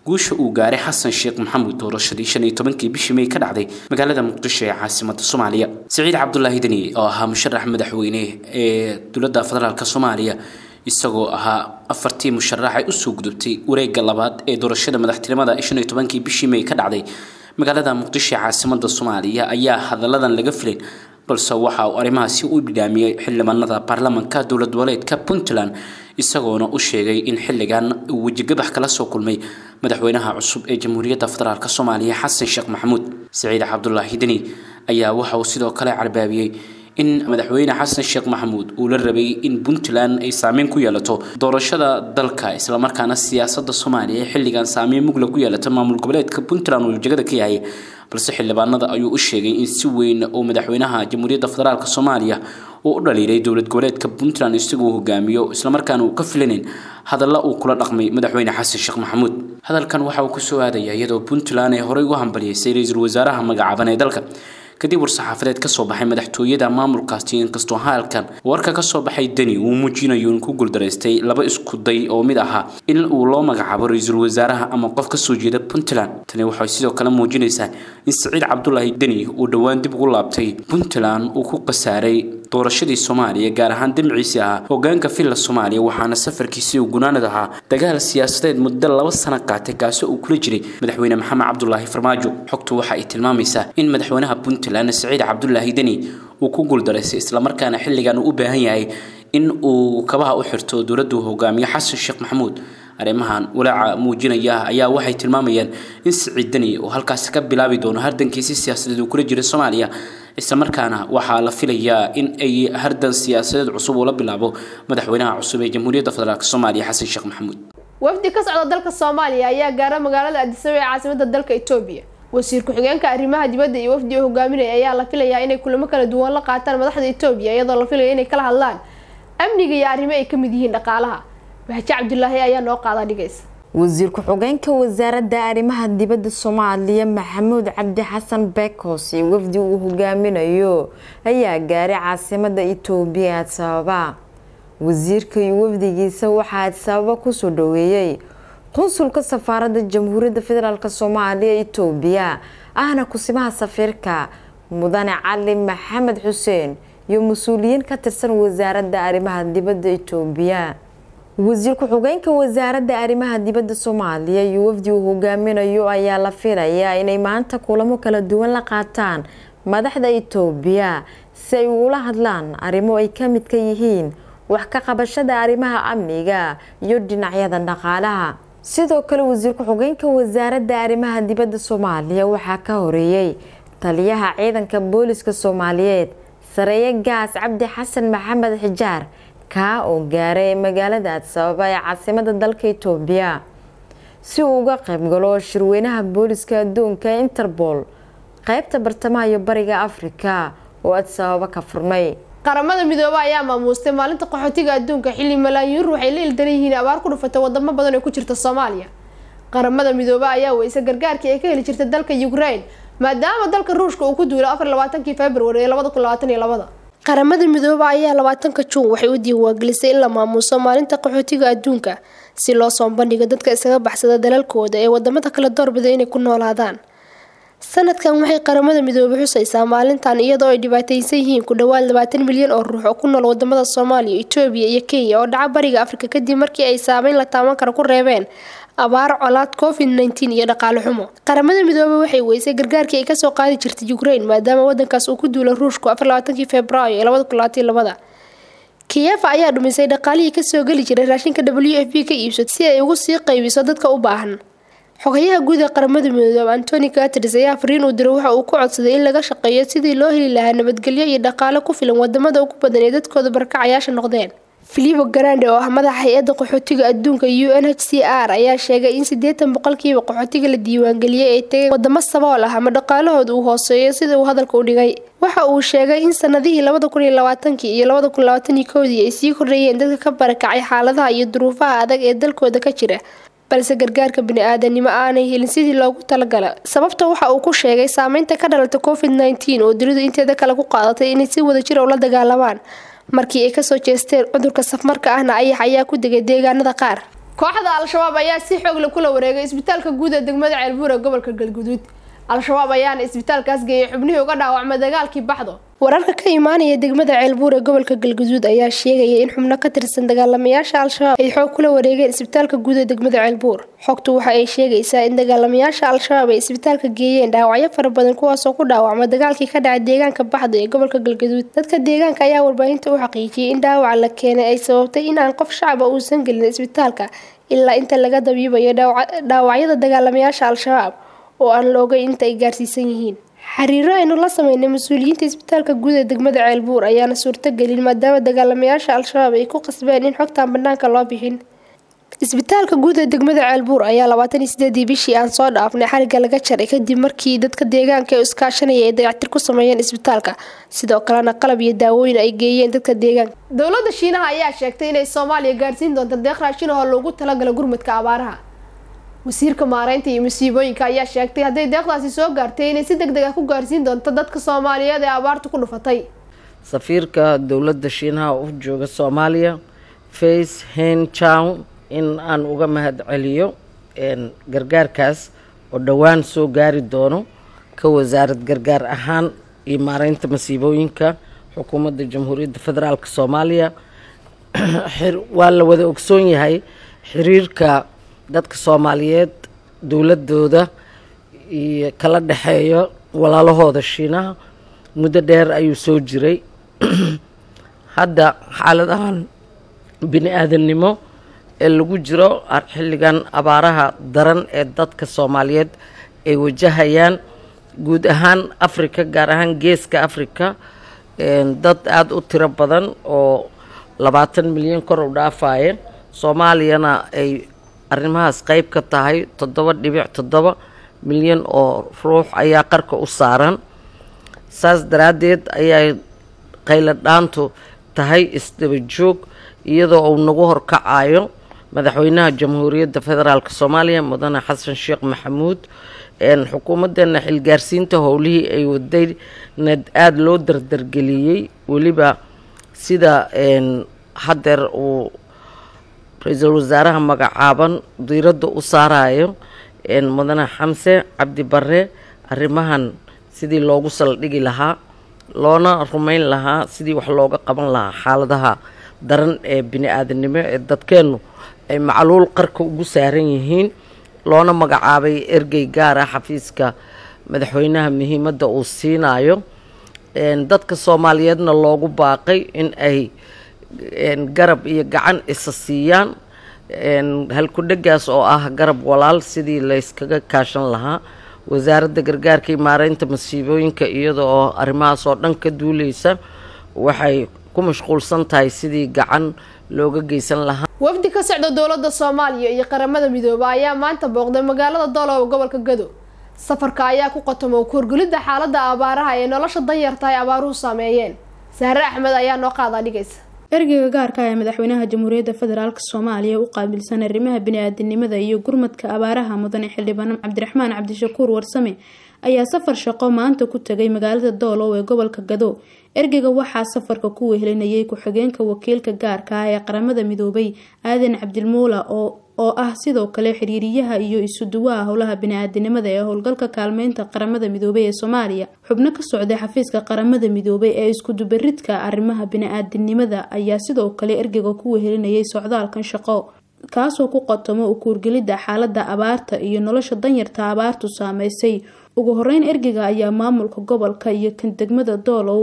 guusha uu gaaray xasan sheekh maxamuud doorashadii shan iyo tobankii bishii may ka dhacday magaalada muqdisho ee caasimada soomaaliya siciid cabdulaahi deni oo ahaa musharax madaxweyne ee dowladda federaalk soomaaliya isagoo ahaa afartii musharax ay usoo gudubtay wareega labaad ee doorashada madaxtinimada shan iyo tobankii bishii may ka dhacday magaalada muqdisho ee caasimada soomaaliya ayaa hadalladan laga filin balse waxa uu arrimahaasi u bidhaamiyey xildhibaanada baarlamanka dowlad goboleedka puntland isagoona u sheegay in xilligan uu wejigabax kala soo kulmay madaxweynaha cusub ee jamhuuriyadda federaalk soomaaliya xasan sheekh maxamuud siciid cabdulaahi deni ayaa waxa uu sidoo kale carbaabiyey in madaxweyne xasan sheekh maxamuud uu la rabay in puntland ay saameyn ku yeelato doorashada dalka islamarkaana siyaasada soomaaliya ee xilligan saameyn mugla ku yeelata maamul goboleedka puntland uu jegada ka yahay balse xildhibaanada ayuu u sheegay in si weyn uu madaxweynaha jamhuuriyadda federaalk soomaaliya uu u dhaliilay dowlad goboleedka puntland isagoo hogaamiyo islamarkaana uu ka filanin hadalla uu kula dhaqmay madaxweyne xasan sheekh maxamuud hadalkan waxa uu kusoo aadaya iyadoo puntland ay horey u hambaliyeysay ra-iisul wasaaraha magacaaban ee dalka kadib war-saxaafadeed kasoo baxay madaxtooyada maamulkaasi inkastoo halkan warka kasoo baxay deni uu muujinayo in ku guuldaraystay laba isku day oo mid ahaa in uu loo magacaabo ra-iisul wasaaraha ama qof kasoo jeeda puntland tani waxay sidoo kale muujinaysaa in siciid cabdulaahi deni uu dhowaan dib ugu laabtay puntland uu ku khasaaray doorashadii soomaaliya gaar ahaan damciisii ahaa hogaanka villa soomaaliya waxaana safarkiisii uu gunaanad ahaa dagaal siyaasadeed muddo laba sano qaatay kaasi uu kula jiray madaxweyne maxamed cabdulaahi farmaajo xogtu waxa ay tilmaamaysaa in madaxweynaha puntland siciid cabdulaahi deni uu ku guuldaraystay islamarkaana xilligan uu u baahan yahay in uu kabaha u xirto dowladdu hogaamiye xasan sheekh maxamuud arrimahan walaaca muujinaya ayaa waxay tilmaamayaan in siciid deni uu halkaasi ka bilaabi doono hardankiisi siyaasadeed uu kula jiray soomaaliya islamarkaana waxaa la filayaa in ay hardan siyaasadeed cusub uu la bilaabo madaxweynaha cusub ee jamhuuriyadda federaalk soomaaliya xasan sheekh maxamuud wafdi ka socda dalka soomaaliya ayaa gaara magaalada addisababa ee caasimada dalka etoobiya wasiir ku-xigeenka arrimaha dibadda iyo wafdi uu hogaaminaya ayaa la filayaa inay kulamo kala duwan la qaataan madaxda etoobiya iyadoo la filaya inay kala hadlaan amniga iyo arrimo ay ka mid yihiin dhaqaalaha baxje cabdulaahi ayaa noo qaada dhigaysa wasiir ku-xigeenka wasaaradda arrimaha dibadda soomaaliya maxamuud cabdi xasan bekos iyo wafdi uu hogaaminayo ayaa gaaray caasimada itoobiya adsababa wasiirka iyo wafdigiisa waxaa adsababa kusoo dhaweeyey qunsulka safaaradda jamhuuriyadda federaalk soomaaliya itoobiya ahna kusimaha safiirka mudane cali maxamed xuseen iyo mas-uuliyiin ka tirsan wasaaradda arrimaha dibadda itoobiya wasiir ku-xigeenka wasaaradda arrimaha dibadda soomaaliya iyo wafdi uu hogaaminayo ayaa la filayaa inay maanta kulamo kala duwan la qaataan madaxda itoobiya si ay ugula hadlaan arrimo ay ka midka yihiin wax ka qabashada arrimaha amniga iyo dhinacyada dhaqaalaha sidoo kale wasiir ku-xigeenka wasaaradda arrimaha dibadda soomaaliya waxaa ka horeeyey taliyaha ciidanka booliska soomaaliyeed sareeye gaas cabdi xasan maxamed xijaar kaa oo gaaray magaalada adsababa ee caasimada dalka itoobiya si uu uga qaybgalo shirweynaha booliska adduunka ee interpol qeybta bartamaha iyo bariga afrika oo adsababa ka furmay qaramada midoobe ayaa maamuustay maalinta qaxootiga adduunka xilli malaayiin ruux ay la ildaran yihiin abaar ku dhufatay wadamo badan oo ku jirta soomaaliya qaramada midoobe ayaa weysa gargaarkii ay ka heli jirtay dalka ukraine maadaama dalka ruushka uu ku duulay afar labaatankii februari ee labada kun labaatan iyo labada qaramada midoobe ayaa labaatanka juun waxay u diiwaangelisay in la maamuuso maalinta qaxootiga adduunka si loo soo bandhigo dadka iskaga baxsada dalalkooda ee wadamada kala doorbida inay ku noolaadaan sanadkan waxay qaramada midoobe xusaysaa maalintan iyadoo ay dhibaataysan yihiin ku dhawaad labaatan milyan oo ruux oo ku nool wadamada soomaaliya etoobiya iyo kenya oo dhaca bariga afrika kadib markii ay saameyn la taaban kara ku reebeen abaar colaad covid nteen iyo dhaqaale xumo qaramada midoobe waxay weysay gargaarkii ay kasoo qaadi jirtay ukraine maadaama wadankaas uu ku duulay ruushku afar labaatankii februaayo ee labada kun labaatan labada kiyefa ayaa dhumisay dhaqaalihii kasoo geli jiray raashinka w f b ka iibsato si ay ugu sii qaybiso dadka u baahan xogayaha guud ee qaramada midoobe antoni caters ayaa fariin uu diray waxa uu ku codsaday in laga shaqeeyo sidii loo heli lahaa nabadgelyo iyo dhaqaale ku filan wadamada ugu badan ee dadkooda barakacayaasha noqdeen filipo grande oo ah madaxa hay-adda qaxootiga adduunka u n h c r ayaa sheegay in siddeetan boqolkiiba qaxootiga la diiwaangeliyey ay tegeen wadamo sabool ah ama dhaqaalahooda uu hooseeyo sida uu hadalka u dhigay waxa uu sheegay in sanadihii labada kun iyo labaatankii iyo labada kun labaatan iyo kowdii ay sii kordhayeen dadka ka barakacay xaaladaha iyo duruufaha adag ee dalkooda ka jira balse gargaarka bini-aadanimo aanay helin sidii loogu talagala sababta waxa uu ku sheegay saameynta ka dhalata covid nteen oo dunidu inteeda kale ku qaadatay inay si wada jir ula dagaalamaan markii ay kasoo jeesteen cudurka safmarka ahna ayax ayaa ku degay deegaanada qaar kooxda al-shabaab ayaa si xoog leh kula wareegay isbitaalka guud ee degmada ceelbuur ee gobolka galguduud al-shabaab ayaana isbitaalkaas geeyay xubnihii uga dhaawacmay dagaalkii baxdo wararka ka imaanaya degmada ceelbuur ee gobolka galguduud ayaa sheegaya in xubno ka tirsan dagaalamayaasha al-shabaab ay xoog kula wareegeen isbitaalka guud ee degmada ceelbuur xogtu waxa ay sheegaysaa in dagaalamayaasha al-shabaab ay isbitaalka geeyeen dhaawacyo fara badan kuwaasoo ku dhaawacmay dagaalkii ka dhacay deegaanka baxdo ee gobolka galguduud dadka deegaanka ayaa warbaahinta u xaqiijiyey in dhaawaca la keenay ay sababtay in aan qof shacaba uusan gelin isbitaalka ilaa inta laga dabiibayo dhaawacyada dagaalamayaasha al-shabaab oo aan la ogay inta ay gaarsiisan yihiin xiriiro aynu la sameynay mas-uuliyiinta isbitaalka guud ee degmada ceelbuur ayaana suurtagelin maadaama dagaalamayaasha al-shabaab ay ku qasbeen in xogtaan banaanka loo bixin isbitaalka guud ee degmada ceelbuur ayaa labaatan iyo sideedii bishii aan soo dhaafnay xariga laga jaray kadib markii dadka deegaanka ee iskaashanaya ay dayactir ku sameeyeen isbitaalka sidoo kalena qalab iyo daawooyin ay geeyeen dadka deegaanka dowladda shiinaha ayaa sheegtay inay soomaaliya gaarsiin doonto deeq raashin oo loogu talagala gurmadka abaaraha wasiirka maareynta iyo musiibooyinka ayaa sheegtay hadday deeqdaasi soo gaartay inay si deg deg ah ku gaarsiin doonto dadka soomaaliyeed ee abaartu ku dhufatay safiirka dowladda shiinaha u jooga soomaaliya face hen chow in aan uga mahad celiyo gargaarkaas oo dhowaan soo gaari doono ka wasaarad gargaar ahaan iyo maareynta masiibooyinka xukuumadda jamhuuriyadda federaalk soomaaliya waa la wada ogsoon yahay xiriirka dadka soomaaliyeed dowladooda iyo kala dhexeeyo walaalahooda shiinaha muddo dheer ayuu soo jiray hadda xaaladahan bini aadamnimo ee lagu jiro xilligan abaaraha daran ee dadka soomaaliyeed ay wajahayaan guud ahaan africa gaar ahaan geeska africa dad aada u tiro badan oo labaatan milyan kor u dhaafaya soomaaliyana ay arrimahaas qeyb ka tahay toddoba dhibic toddoba milyan oo ruux ayaa qarka u saaran saas daraaddeed ayay qayla dhaantu tahay isdaba joog iyadoo uu nagu horkacayo madaxweynaha jamhuuriyadda federaalk soomaaliya mudane xasan sheekh maxamuud xukuumaddeena xilgaarsiinta howlihii ay wadayna aada loo dardargeliyey weliba sida haddeer uu ra-iisul wasaaraha magacaaban diiradda u saarayo mudane xamse cabdi bare arrimahan sidii loogu saldhigi lahaa loona rumeyn lahaa sidii wax looga qaban lahaa xaaladaha daran ee bini aadanimo ee dadkeennu ay macluul qarka ugu saaran yihiin loona magacaabay ergey gaar ah xafiiska madaxweynaha muhiimadda uu siinayo dadka soomaaliyeedna loogu baaqay in ay garab iyo gacan isa siiyaan halku-dhagaas oo ah garab walaal sidii layskaga kaashan lahaa wasaaradda gargaarka iyo maareynta masiibooyinka iyada oo arrimahaas oo dhan ka duuleysa waxay ku mashquulsan tahay sidii gacan looga geysan lahaa wafdi ka socda dowladda soomaaliya iyo qaramada midooba ayaa maanta booqday magaalada doolow gobolka gado safarka ayaa ku qotoma kuurgulidda xaaladda abaaraha ee nolosha danyarta ay abaaruhu saameeyeen sahre axmed ayaa noo qaadaa dhigaysa ergeyga gaarka ee madaxweynaha jamhuuriyadda federaalk soomaaliya u qaabilsan arrimaha bini-aadinimada iyo gurmadka abaaraha mudane xildhibaan cabdiraxmaan cabdishakuur warsame ayaa safar shaqo maanta ku tegay magaalada doolow ee gobolka gado ergeyga waxaa safarka ku wehelinayay ku-xigeenka wakiilka gaarka ah ee qaramada midoobay aadan cabdilmuula oo oo ah sidoo kale xiriiriyaha iyo isuduwaha howlaha bini-aadinimada ee howlgalka kaalmeynta qaramada midoobay ee soomaaliya xubno ka socday xafiiska qaramada midoobay ee iskudubaridka arrimaha bini-aadinimada ayaa sidoo kale ergeyga ku wehelinayay socdaalkan shaqo kaasoo ku qotomo u kuurgelidda xaalada abaarta iyo nolosha danyarta abaartu saameysay ugu horeyn ergeyga ayaa maamulka gobolka iyo kan degmada doolow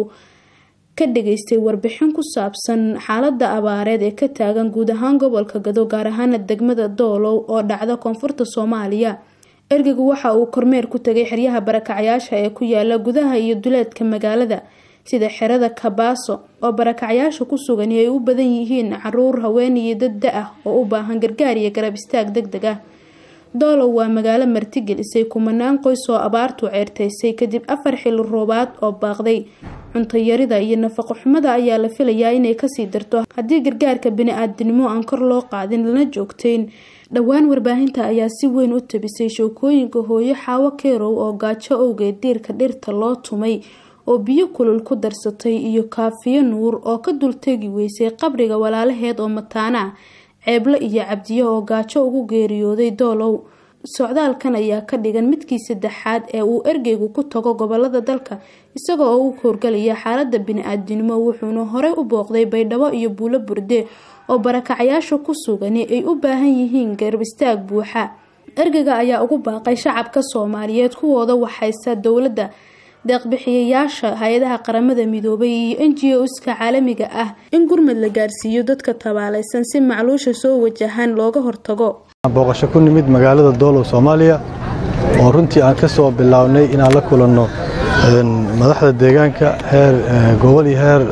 ka dhageystay warbixin ku saabsan xaalada abaareed ee ka taagan guud ahaan gobolka gado gaar ahaana degmada doolow oo dhacda koonfurta soomaaliya ergeygu waxa uu kormeer ku tegay xeryaha barakacyaasha ee ku yaala gudaha iyo duleedka magaalada sida xerada kabaaso oo barakacyaasha ku sugan ay u badan yihiin caruur haween iyo dad da-ah oo u baahan gargaar iyo garab istaag deg deg ah doolow waa magaalo martigelisay kumanaan qoys oo abaartu ceerteysay kadib afar xili roobaad oo baaqday cuntayarida iyo nafaqo xumada ayaa la filayaa inay kasii darto haddii gargaarka bini-aadinimo aan kor loo qaadin lana joogteyn dhowaan warbaahinta ayaa si weyn u tabisay shookooyinka hooyo xaawo keerow oo gaajo owgeed diirka dhirta loo tumay oo biyo kulul ku darsatay iyo kaafiyo nuur oo ka dultegi weysay qabriga walaalaheed oo mataana ah ceeblo iyo cabdiyo oo gaajo ugu geeriyooday doolow socdaalkan ayaa ka dhigan midkii saddexaad ee uu ergeygu ku tago gobolada dalka isaga oo u howrgalaya xaalada bini-aadinimo wuxuuna horey u booqday baydhabo iyo buulo burde oo barakacyaasha ku sugani ay u baahan yihiin garbistaag buuxa ergeyga ayaa ugu baaqay shacabka soomaaliyeed kuwooda waxaysa dowladda deeqbixiyayaasha hay-adaha qaramada midoobay iyo n g o-ska caalamiga ah in gurmad la gaarsiiyo dadka tabaalaysan si macluusha soo wajahaan looga hortago booqasho ku nimid magaalada doolow soomaaliya oo runtii aan ka soo bilownay inaan la kulanno madaxda deegaanka heer gobol iyo heer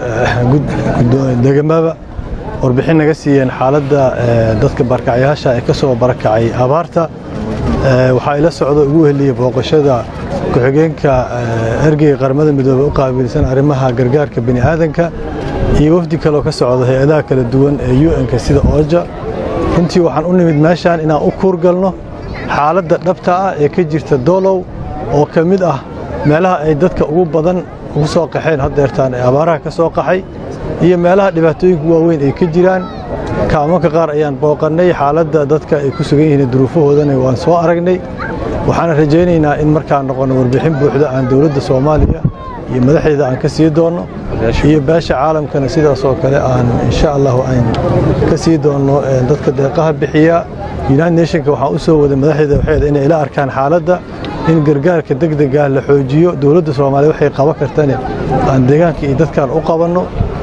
degamaba warbixin naga siiyeen xaaladda dadka barakacyaasha ee ka soo barakacay abaarta waxaa ila socda ugu heliyey booqashada ku-xigeenka ergeyga qaramada midoobey u qaabilsan arrimaha gargaarka bini'aadanka iyo wafdi kaleoo ka socda hay-adaha kala duwan ee u-n-ka sida ooja runtii waxaan u nimid meeshaan inaan u kuurgalno xaaladda dhabta ah ee ka jirta doolow oo ka mid ah meelaha ay dadka ugu badan ugu soo qaxeen haddeertaan ee abaaraha ka soo qaxay iyo meelaha dhibaatooyinka waaweyn ay ka jiraan kaamanka qaar ayaan booqannay xaaladda dadka ay ku sugan yihiin duruufahoodana waan soo aragnay waxaana rajaynaynaa in markaan noqonno warbixin buuxda aan dowladda soomaaliya iyo madaxdeeda aan ka sii doonno iyo beesha caalamkana sidaas oo kale aan insha allahu aan ka sii doonno dadka deeqaha bixiya united nationka waxaan u soo waday madaxdeeda waxay inay ila arkaan xaaladda in gargaarka degdega la xoojiyo dowladda soomaaliya waxay qaban kartane aan deegaanka iyo dadkaan u qabanno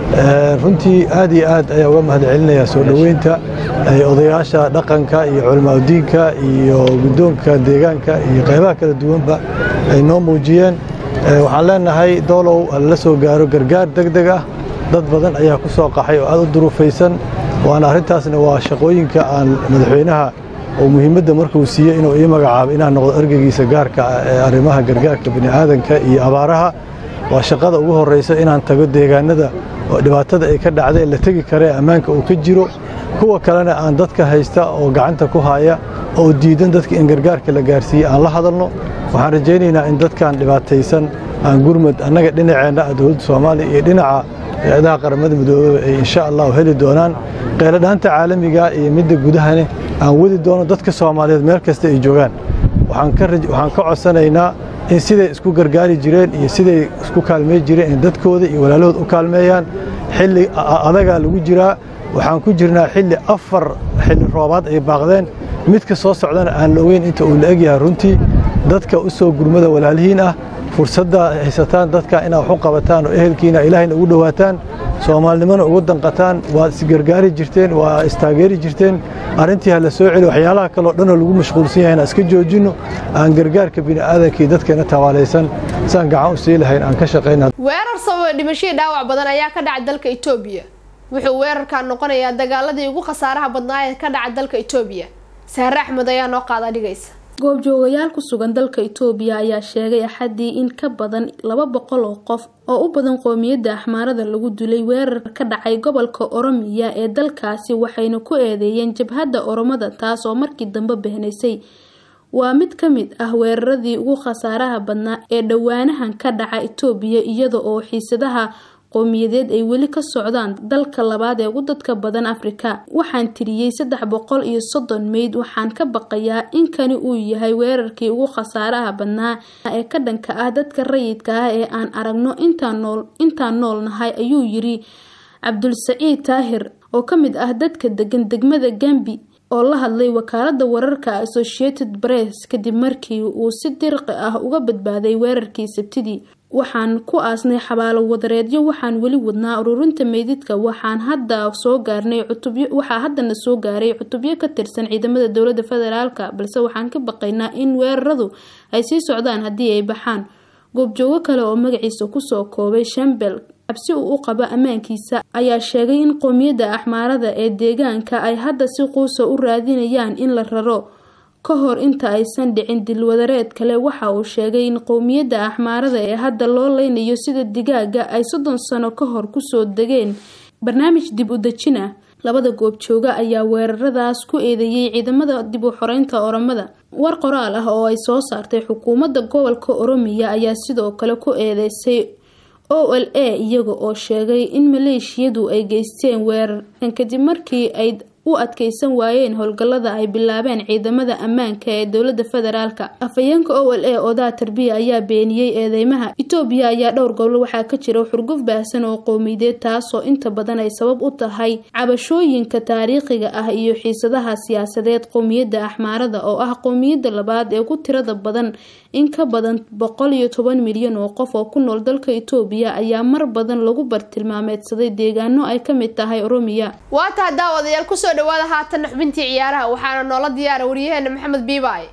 runtii aad iyo aad ayaa uga mahad celinayaa soo dhoweynta odayaasha dhaqanka iyo culamaadudiinka iyo guddoonka deegaanka iyo qaybaha kala duwanba ay noo muujiyeen waxaan leenahay doolow lala soo gaaro gargaar degdeg ah dad badan ayaa ku soo qaxay oo aad u duruufaysan waana arrintaasna waa shaqooyinka aan madaxweynaha oo muhiimadda markuu siiyey inuu ii magacaabo inaan noqdo ergeygiisa gaarka ah ee arrimaha gargaarka bini'aadanka iyo abaaraha waa shaqada ugu horraysa inaan tago deegaanada oo dhibaatada ay ka dhacday la tegi kara ee ammaanka uu ka jiro kuwa kalena aan dadka haysta oo gacanta ku haya oo diidan dadka in gargaarka la gaarsiiyey aan la hadalno waxaan rajaynaynaa in dadkan dhibaataysan aan gurmad annaga dhinaceenna ah dowladda soomaaliya iyo dhinaca hay-adaha qaramada midoobeba ay insha allahu heli doonaan qeyladhaanta caalamiga iyo midda gudahane aan wadi doono dadka soomaaliyeed meel kasta ay joogaan waxaan ka codsanaynaa in siday isku gargaari jireen iyo siday isku kaalmey jireen in dadkooda iyo walaalahood u kaalmeeyaan xilli adagaa lagu jiraa waxaan ku jirnaa xilli afar xilli roobaad ay baaqdeen midka soo socdana aan la ogeyn inta uu la egyahay runtii dadka u soo gurmada walaalihiin ah fursadda haysataan dadka inaad wax u qabataan oo ehelkiina ilaahayna ugu dhowaataan soomaalinimona ugu danqataan waad isgargaari jirteen waa istaageeri jirteen arrintii ha la soo celi waxyaalaha kaleo dhanoo lagu mashquulsan yahay inaan iska joojinno aan gargaarka bini'aadankii dadkeena tabaalaysan saan gacan u sii lahayn aan ka shaqayna weerar sababay dhimashadii dhaawac badan ayaa ka dhacay dalka itoobiya wuxuu weerarkan noqonayaa dagaaladii ugu khasaaraha badnaa ee ka dhaca dalka itoobiya sahre axmed ayaa noo qaada dhigaysa goobjoogayaal ku sugan dalka itoobiya ayaa sheegay axadii in ka badan laba boqol oo qof oo u badan qoomiyadda axmaarada lagu dilay weerar ka dhacay gobolka oromiya ee dalkaasi waxayna ku eedeeyeen jabhadda oromada taas oo markii dambe behnaysay waa mid ka mid ah weeraradii ugu khasaaraha badnaa ee dhowaanahan ka dhaca itoobiya iyada oo xiisadaha qowmiyadeed ay weli ka socdaan dalka labaad ee ugu dadka badan afrika waxaan tiriyey saddex boqol iyo soddon meyd waxaan ka baqayaa in kani uu yahay weerarkii ugu khasaaraha badnaa ee ka dhanka ah dadka rayidka ah ee aan aragno intaan nool nahay ayuu yiri cabdulsaciid taahir oo ka mid ah dadka degan degmada gambi oo la hadlay wakaalada wararka associated press kadib markii uu si dirqi ah uga badbaaday weerarkii sabtidii waxaan ku aasnay xabaalo wadareedyo waxaan weli wadnaa ururinta meydidka waxaan hadda soo gaarnay cutubyo waxaa haddana soo gaaray cutubyo ka tirsan ciidamada dowladda federaalka balse waxaan ka baqaynaa in weeraradu ay sii socdaan haddii ay baxaan goobjoogo kale oo magaciisa kusoo koobay shambel cabsi uu u qabo ammaankiisa ayaa sheegay in qoomiyadda axmaarada ee deegaanka ay hadda si quusa u raadinayaan in la raro ka hor inta aysan dhicin dilwadareed kale waxa uu sheegay in qowmiyadda axmaarada ee hadda loo leynayo sida digaaga ay soddon sano ka hor kusoo degeen barnaamij dib u dejin ah labada goobjooga ayaa weeraradaas ku eedeeyey ciidamada dib u xoreynta oromada war qoraal ah oo ay soo saartay xukuumadda gobolka oromiya ayaa sidoo kale ku eedeysay o l a iyaga oo sheegay in maleeshiyadu ay geysteen weerarkan kadib markii ay u adkeysan waayeen howlgallada ay bilaabeen ciidamada ammaanka ee dowladda federaalka afhayeenka o l a odaa tarbiya ayaa beeniyey eedeymaha itoobiya ayaa dhowr gobol waxaa ka jira xurguf baahsan oo qowmiyadeed taasoo inta badan ay sabab u tahay cabashooyinka taariikhiga ah iyo xiisadaha siyaasadeed qowmiyadda axmaarada oo ah qowmiyadda labaad ee ku tirada badan in ka badan boqol iyo toban milyan oo qof oo ku nool dalka itoobiya ayaa mar badan lagu bartilmaameedsaday deegaano ay ka mid tahay oromiya waa taha daawadayaal kusoo dhawaada haatanna xubintii ciyaaraha waxaana noola diyaara waryaheena maxamed biibaay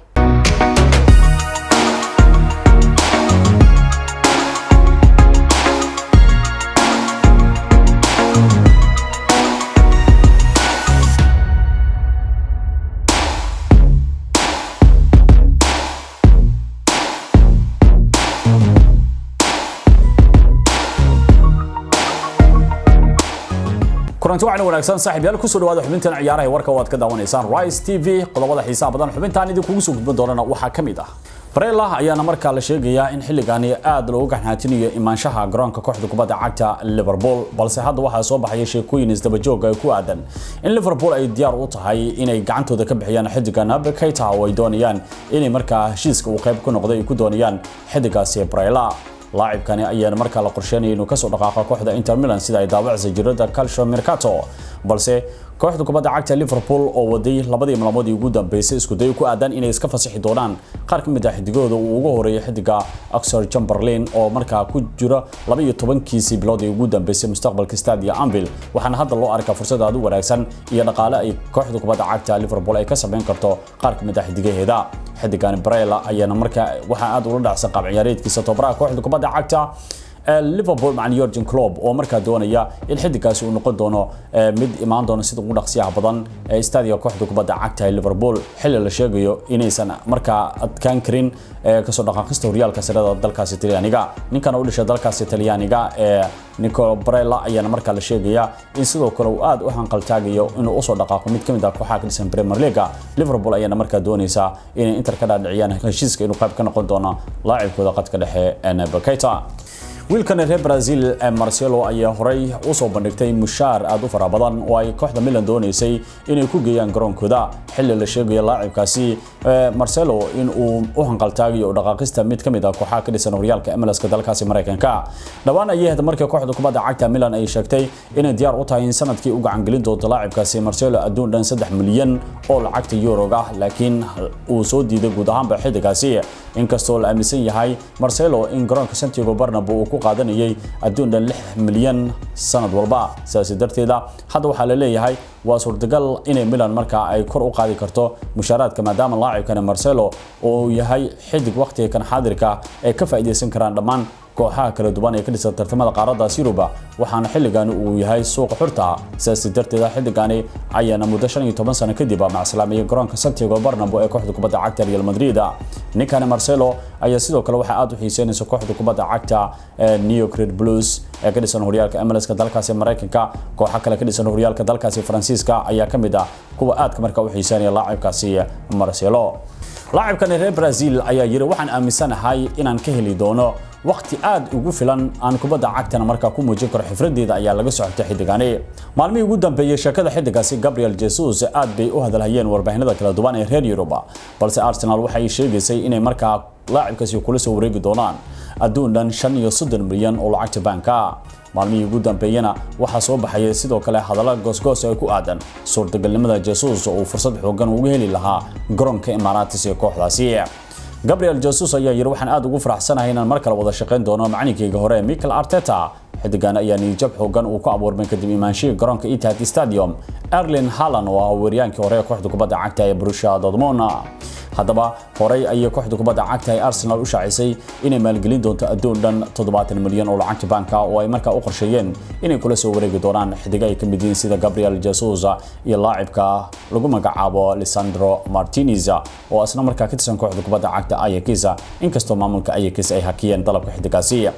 kulanti waxaana wanaagsan saaxiibyaal kusoo dhawaada xubintan ciyaaraha warka waad ka daawanaysaan Rise TV qodobada xiisaha badan xubintan idinkugu soo gudbin doonana waxaa ka mid ah Barella ayaana markaa la sheegayaa in xilligaani aad loogu gaxnaatinayo imaanshaha garoonka kooxda kubadda cagta Liverpool balse hadda waxaa soo baxaya sheekooyin isdaba joog ah ku aadan in Liverpool ay diyaar u tahay inay gacantooda ka bixiyaan xidiga Naby Keita oo ay doonayaan inay markaa heshiiska uu qayb ka noqday ay ku doonayaan xidigaasi Barella laacibkani ayaana markaa la qorsheynaya inuu kasoo dhaqaaqo kooxda Inter Milan sida ay daawacaysa jirada Calcio Mercato balse kooxda kubadda cagta Liverpool oo waday labadii maalmood ugu dambeysay isku day ku aadan inay iska fasaxi doonaan qaar ka mid ah xidigooda uu ugu horeeyay xidiga Oxford Chamberlain oo markaa ku jira 12kiisii bilood ugu dambeysay mustaqbalka Stadia Anfield waxaana hadda loo arkaa fursad aad u wanaagsan iyo dhaqaale ay kooxda kubadda cagta Liverpool ay ka sameyn karto qaar ka mid ah xidigaheeda xidigan Barella ayaana markaa waxa aad ula dhacsan qaab ciyaareedkiisa tobaraha kooxda kubadda cagta Liverpool macna Jurgen Klopp oo markaa doonaya in xidigaasi uu noqon doono mid imaan doono sida ugu dhaqsiyaha badan ee stadia kooxda kubadda cagta ee Liverpool xilli la sheegayo inaysan markaa adkaan karin kasoo dhaqaaqista horyaalka sarada dalkaasi Talyaaniga ninkan u dhashay dalkaasi Talyaaniga ee Nicolo Barella ayaana markaa la sheegaya in sidoo kale uu aad u hanqal taagayo inuu usoo dhaqaaqo mid kamid ah kooxaha ka dhisan Premier League Liverpool ayaana markaa doonaysa inay Inter ka dhaadhiciyaan heshiiska inuu qayb ka noqon doono laacibkooda qadka dhexe Naby Keita wiilkan reer Brazil ee Marcelo ayaa horay u soo bandhigtay mushaar aad u fara badan oo ay kooxda Milan doonaysay inay ku geeyaan garoonkooda xilli la sheegayo laacibkaasi Marcelo in uu u hanqaltaagayo dhaqaaqista mid kamid ah kooxaha ka dhisan horyaalka MLS-ka dalkaasi Mareykanka dhawaan ayay hadda markii kooxda kubadda cagta Milan ay sheegtay inay diyaar u tahay in sanadkii u gacan gelin doonto laacibkaasi Marcelo adduun dhan 3 milyan oo lacagta euro ah laakiin uu soo diiday guud ahaanba xidigaasi inkastoo la aaminsan yahay Marcelo in garoonka Santiago Bernabeu uu ku qaadanayay adduun dhan 6 milyan sanad walba sidaas darteeda hadda waxaa la leeyahay waa suurtagal inay Milan markaa ay kor u qaadi karto mushaaraadka maadaama laacibkan Marcelo oo yahay xidig waqtiga kan xaadirka ay ka faa'iideysan karaan dhammaan kooxaha kala duwan ee ka dhisan tartamada qaaradda Yuruba waxaana xilligan uu yahay suuq xurta sidaas darteeda xilligani ayaana muddo 15 sano kadib macsalaameeyay garoonka Santiago Bernabeu ee kooxda kubadda cagta Real Madrid ninkan Marcelo ayaa sidoo kale waxa aad u xiiseynaysa kooxda kubadda cagta New Red Blues ee ka dhisan horyaalka MLS-ka dalkaasi Mareykanka kooxo kale ka dhisan horyaalka dalkaasi Faransiiska ayaa ka mid ah kuwa aad ka markaa u xiiseynaya laacibkaasi Marcelo laacibkan reer Brazil ayaa yiri waxaan aaminsanahay inaan ka heli doono waqti aad ugu filan aan kubadda cagtana markaa ku muujin karo xifradeeda ayaa laga socotay xidigani maalmihii ugu dambeeyay sheekada xidigaasi Gabriel Jesus aad bay u hadalhayeen warbaahinada kala duwan ee reer Europa balse Arsenal waxay sheegaysay inay markaa laacibkaasi kula soo wareegi doonaan adduun dhan 35 milyan oo lacagta banka maalmihii ugu dambeeyana waxaa soo baxaya sidoo kale hadallo goosgoos ay ku aadan suurtagalnimada Jesus oo uu fursad xoogan ugu heli lahaa garoonka Emirates ee kooxdaasi Gabriel Jesus ayaa yiri waxaan aad ugu faraxsanahay inaan mar kale wada shaqeyn doono macallinkayga hore Mikel Arteta xidigan ayaa niyad xoogan uu ku abuurmay kadib imaanshiga garoonka Etihad Stadium Erling Haaland oo ah weeraryahankii hore ee kooxda kubadda cagta ee Borussia Dortmund haddaba horey ayay kooxda kubadda cagta ee Arsenal u shaacisay inay maalgelin doonto adduun dhan 70 milyan oo lacagta banka oo ay markaa u qorsheeyeen inay kula soo wareegi doonaan xidiga ay ka mid yihiin sida Gabriel Jesus iyo laacibka lagu magacaabo Lisandro Martinez oo asna markaa ka tirsan kooxda kubadda cagta Ajax inkastoo maamulka Ajax ay hakiyeen dalabka xidigaasi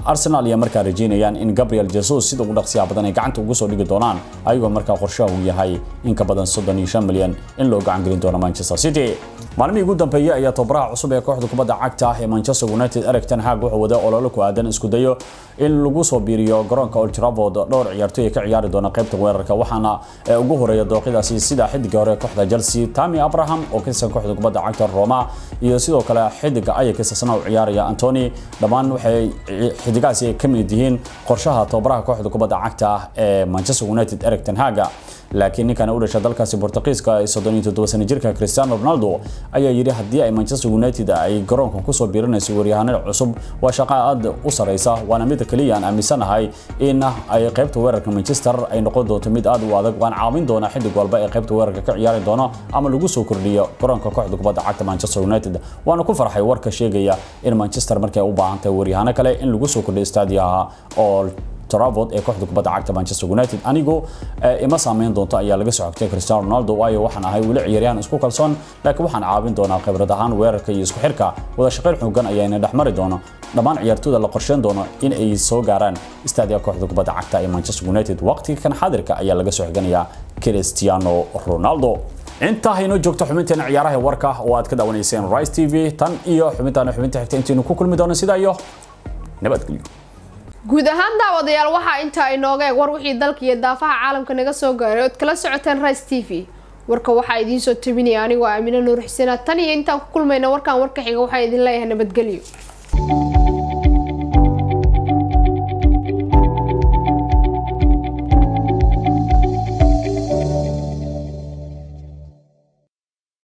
arsenal ayaa markaa rajeynayaan in gabriel jesus sida ugu dhaqsiyaha badan ay gacanta ugu soo dhigi doonaan ayagoo markaa qorshaha uu yahay in ka badan soddon iyo shan milyan in loo gacan gelin doono manchester city maalmihii ugu dambeeyey ayaa tababaraha cusub ee kooxda kubadda cagta ee manchester united eric ten hag wuxuu wada olole ku aadan isku dayo in lagu soo biiriyo garoonka old trafford dhowr ciyaartoy ay ka ciyaari doona qaybta weerarka waxaana ugu horeeya dooqidaasi sida xidiga hore kooxda chelsea tami abraham oo ka tirsan kooxda kubadda cagta roma iyo sidoo kale xidiga ayax isna u ciyaaraya antony dhammaan waxay xidigaasi ay ka mid yihiin qorshaha tababaraha kooxda kubadda cagta ee manchester united eric ten hag laakiin ninkan u dhashay dalkaasi Portugiiska ee 37 sano jirka Cristiano Ronaldo ayaa yiri haddii ay Manchester United ay garoonka ku soo biirinayso waryahanada cusub waa shaqo aad u sareysa waana mid kaliya aan aaminsanahay in ay qaybta weerarka Manchester ay noqon doonto mid aad u adag waan caawin doona xidig walba ee qaybta weerarka ka ciyaari doona ama lagu soo kordhiyo garoonka kooxda kubadda cagta Manchester United waana ku farxay warka sheegaya in Manchester markay u baahan tahay waryahano kale in lagu soo kordhiyo staadiyaha Old Trafford ee kooxda kubadda cagta Manchester United anigu ima saameyn doonto ayaa laga soo xigtay Cristiano Ronaldo waayo waxaan ahay weli ciyaaryahan isku kalsoon laakiin waxaan caawin doonaa khibrad ahaan weerarka iyo isku xirka wada shaqayn xooggan ayaana dhexmari doono dhammaan ciyaartooyda la qorsheyn doono in ay soo gaaraan istaadiga kooxda kubadda cagta ee Manchester United waqtiga kan xaadirka ayaa laga soo xiganayaa Cristiano Ronaldo intaa haynoo joogto xubinteena ciyaaraha warka oo aad ka daawanayseen Rise TV tan iyo xubintaana xubinta xigta intaanu ku kulmi doono sidaa iyo nabadgelyo guud ahaan daawadayaal waxaa intaa inooga eeg war wixii dalka iyo daafaha caalamka naga soo gaaray ood kala socoteen rice t v warka waxaa idiin soo tabinaya anigoo aamino nuur xuseen tan iyo intaan ku kulmayna warkan warka xiga waxaa idin leeyahay nabadgelyo